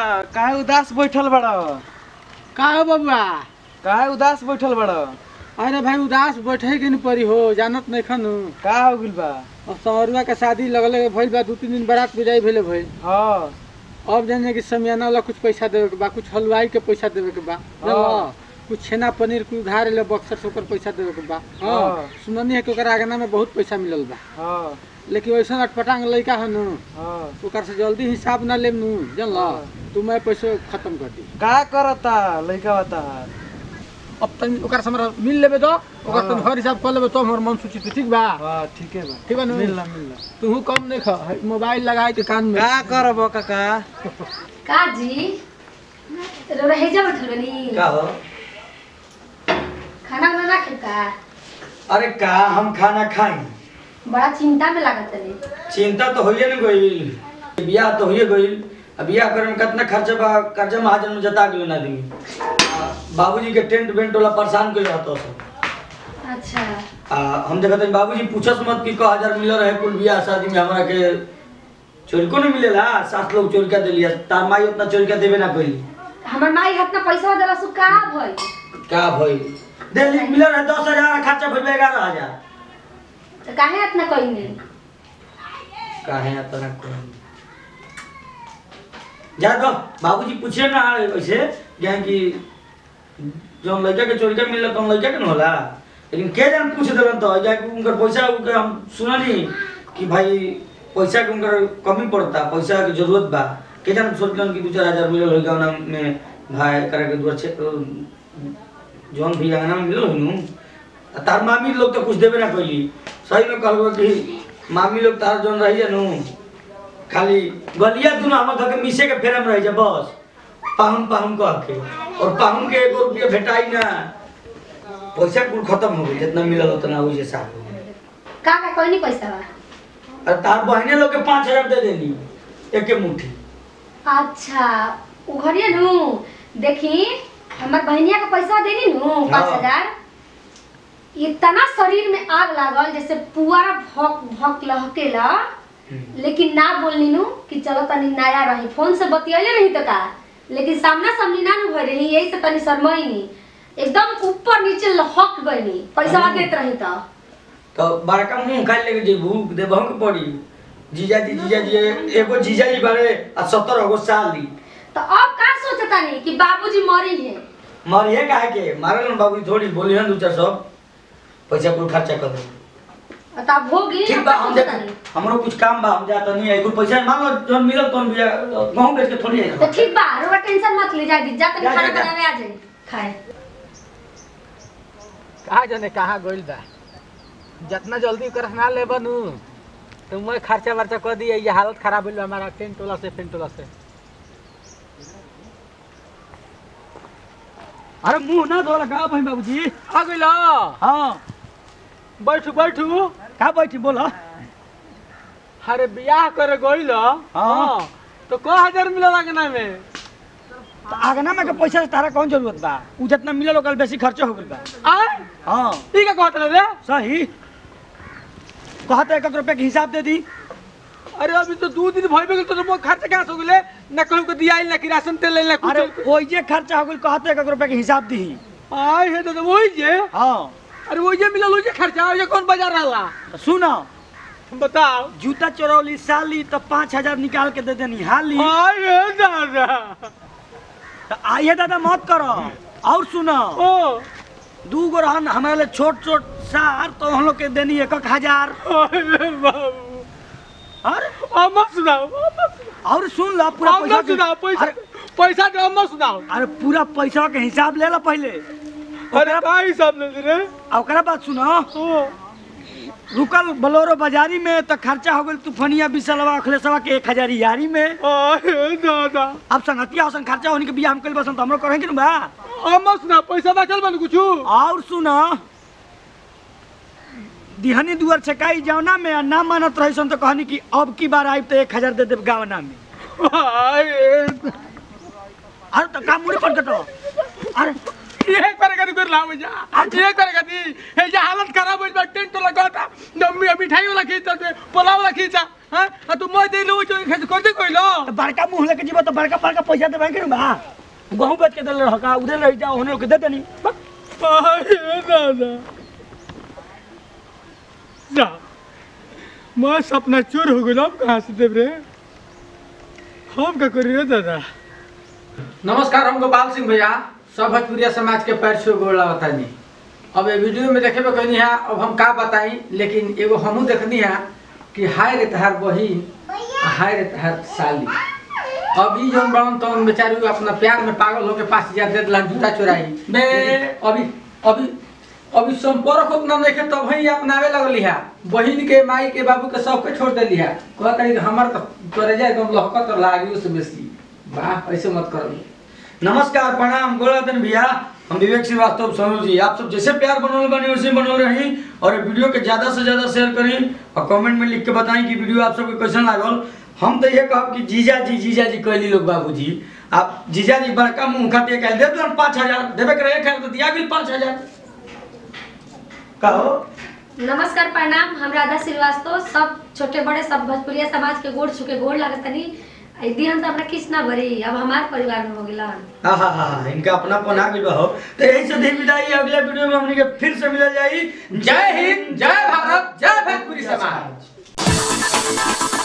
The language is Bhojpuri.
काहे उदास बैठल बड़ का हो बबुआ काहे उदास बैठल बड़ अरे भाई उदास बैठे के नहीं पड़ी हो जानत नहीं खनु का हो गइल बा और संवरुआ के शादी लगले भइल बा दू तीन दिन बारात बिदाई भेले भइल हाँ अब जाने कि समियाना वाला कुछ पैसा देवे के बा कुछ हलवाई के पैसा देवे के बा हाँ। कुछ छेना पनीर कुछ उधार ले बक्सर से ओकर पैसा देवे के बा हाँ हाँ। सुननी है कि ओकर आगना में बहुत पैसा मिलल बा हाँ लेकिन वैसा अटपटांग लड़का है नु हाँ ओकर से जल्दी हिसाब ना लेम नु जानल हाँ। तू मैं पैसे खत्म कर दी का करता लइका बता अब तनी ओकर से हमरा मिल लेबे दो ओकर हाँ। तनी हर हिसाब कर लेबे तो हमर मन सूचित ठीक बा हाँ ठीक है बा ठीक बा नु? मिलना मिलना तू कम नहीं खा है, मोबाइल लगाए के कान में का करब काका का जी रोरा हेजा बैठल बनी का हो खाना वाना ना खेता अरे का हम खाना खाई बड़ा चिंता में लागत तनी चिंता तो होइए न गइल बियाह तो होइए गइल अब बियाह करे में कितना खर्चा बा कर्जा महाजन में जता गेल आदमी बाबूजी के टेंट वेंट वाला परेशान कइल रहतो सब अच्छा आ हम देखत हई बाबूजी पूछस मत कि क हजार मिल रहे कुल बियाह शादी में हमरा के चोरी को नहीं मिलेला सात लोग चोरी कर दिलिया तार माई उतना चोरी कर देबे ना कइली हमर माई हाथ ना पैसा देला सु का भई का भइल दिल्ली मिल रहे दस हजार खर्चा भइल ग्यारह हजार तो काहे इतना कइने काहे इतना कोई जा दो बाबूजी पूछे ना वैसे क्या कि जो लड़का के चोरी का मिलल तो लड़का के न होला लेकिन के जान पूछ देलन तो जा कि उनकर पैसा उनके हम सुननी कि भाई पैसा के उनकर कमी पड़ता पैसा के जरूरत बा के जान सोचलन कि दू चार हजार मिलल होगा ना में भाई करे के दुआर छे जौन भी अंगना में मिलल होनु तार मामी लोग तो कुछ देबे ना कइली सही में कहलबो कि मामी लोग तार जौन रही नु खाली गलिया दुनु हमर घर के मिसे के फेरम रही जा बस पाहुन पाहुन कह के और पाहुन के एगो रुपया भेटाई ना पैसा कुल खत्म हो गई जितना मिलल उतना वही साफ हो गई का का कइनी पैसा बा और तार बहने लोग के पाँच हजार दे देनी एके मुट्ठी अच्छा उघरिए नु देखी हमर बहनिया के पैसा देनी नु हाँ। पाँच हजार इतना शरीर में आग लागल जैसे पुआरा भक भक लहकेला लेकिन ना बोलनी नु कि चलो तनी नया रही फोन से बतियले रही तो का लेकिन सामना सामनी ना नु भर रही यही से तनी शर्माईनी एकदम ऊपर नीचे लहक गईनी पैसा हाँ। देत रही तो तो बड़का मुंह खाली लेके जेबू देबहू के पड़ी जीजा जी जीजा जी एगो जीजा जी बारे आ सत्तर गो साल दी तो अब का सोचता नहीं कि बाबूजी मरी है मरिए काहे के मारल बाबू थोड़ी बोली हन दू चार सौ पैसा कुल खर्चा कर दे तब होगी ठीक बा हम जाते हमरो कुछ काम बा हम जाता नहीं है कुछ पैसा मान लो जौन मिलल तौन बिया गहूं बेच के थोड़ी तो है ठीक बा रोवा टेंशन मत ले जा दी जा तनी जा, खाना जा, जा। बनावे आ जाए खाए कहा जाने कहाँ गइल बा जितना जल्दी कर ना ले बनू तो मैं खर्चा वर्चा कर दिए ये हालत खराब होल बा हमारा टेंट वाला से फेंट वाला से अरे मुंह ना धोला का भाई बाबूजी आ गइल हाँ बैठू बैठू का बैठी बोला अरे बियाह करे गइल हाँ। तो को हजार मिलल लगना में आगना में के पैसा से तारा कौन जरूरत बा उ जितना मिलल ओकर बेसी खर्चा हो गइल बा आय हाँ ई का कहत रे सही कहते एक एक रुपया के हिसाब दे दी अरे अभी तो दो दिन भइबे गेल तो मोर खर्चा कहाँ से हो गेले ना कहू के दिया ना कि राशन तेल ले ना अरे कुछ वही जे खर्चा हो गइल कहते एक एक रुपया के हिसाब दी आय हे तो वही जे हाँ अरे वही जे मिलल वही जे खर्चा ये कौन बाजार रहला तो सुनो बताओ जूता चोरौली साली तो पाँच हजार निकाल के दे देनी हाली आय हे दादा तो आइए दादा मत करो और सुनो ओ दू गो रहन हमारे लिए छोट छोट सार तो हम लोग के देनी एक एक हजार अरे बाबू अरे अम्मा सुनाओ अम्मा सुनाओ। और सुन लो पूरा अम्मा पैसा सुनाओ के- पैसा अरे, पैसा दे अम्मा सुनाओ अरे पूरा पैसा के हिसाब ले लो पहले अरे का हिसाब ले रे आ ओकरा बात सुनो ओ रुकल बोलोरो बाजारी में तो खर्चा हो गई तूफानिया बिसलवा अखिलेशवा के एक हजार यारी में अरे दादा अब संगतिया होसन खर्चा होने के बिया हम कल बसन तो हमरो करेंगे ना बा अम्मा सुना पैसा बचल बन कुछ और सुनो दिहनी दुआर छकाई जावना में आ ना मानत रही सन तो कहनी कि अब की बार आई तो एक हजार दे देव गावना में अरे तो का मुड़ी पर कटो अरे ये करे करी कर लाओ जा ये करे करी हे जा हालत खराब हो जा टेंट लगा था न- मिठाई वाला खींचा दे पुलाव वाला खींचा हाँ आ तू मैं दे लो जो खेत कर दे कोई लो तो बड़का मुंह लेके जीबो तो बड़का बड़का पैसा देबे के बा गहूं बेच के देले रहका उधर रह जाओ होने के दे देनी बस। अरे दादा जा मैं सपना चोर हो गया कहाँ से देव रे हम का करी रे दादा नमस्कार हम गोपाल सिंह भैया सब भोजपुरिया समाज के पैर छू गोड़ बतानी अब ये वीडियो में देखे कहनी है अब हम का बताई लेकिन एगो हमहू देखनी है कि हाय रे तहार बहिन आ हाय रे तहार साली अभी जो बड़न तौन बेचारी अपना प्यार में पागल होके पास हजार दे दिला जूता चुराई बे अभी अभी अभी संपर्क उतना नहीं के तब ही अपनावे लगली है बहिन के माई के बाबू के सबके छोड़ देली है कह करी हमार तो करे जाए एकदम लहकत लागी उससे बेसी वाह ऐसे मत करो नमस्कार प्रणाम गोलाधन भैया हम विवेक श्रीवास्तव सोनू जी आप सब जैसे प्यार बनोल बने वैसे बनोल रही और ये वीडियो के ज्यादा से ज्यादा शेयर करी और कमेंट में लिख के बताएं कि वीडियो आप सबके कैसन लागल हम तो ये कहब कि जीजा जी जीजा जी कहली लोग बाबूजी आप जीजा जी बड़का मुंह खाते कह दे दो पाँच हजार देवे के रहे खैर तो दिया भी पाँच हजार कहो नमस्कार प्रणाम हम राधा श्रीवास्तव सब छोटे बड़े सब भोजपुरिया समाज के गोड़ छुके गोड़ लागत तनी यदि हम तो हमरा किस ना भरी अब हमार परिवार में हो गेला हाँ हाँ हाँ इनका अपना पना भी हो तो यही से दी विदाई अगले वीडियो में हमने के फिर से मिल जाई जय हिंद जय भारत जय भोजपुरी समाज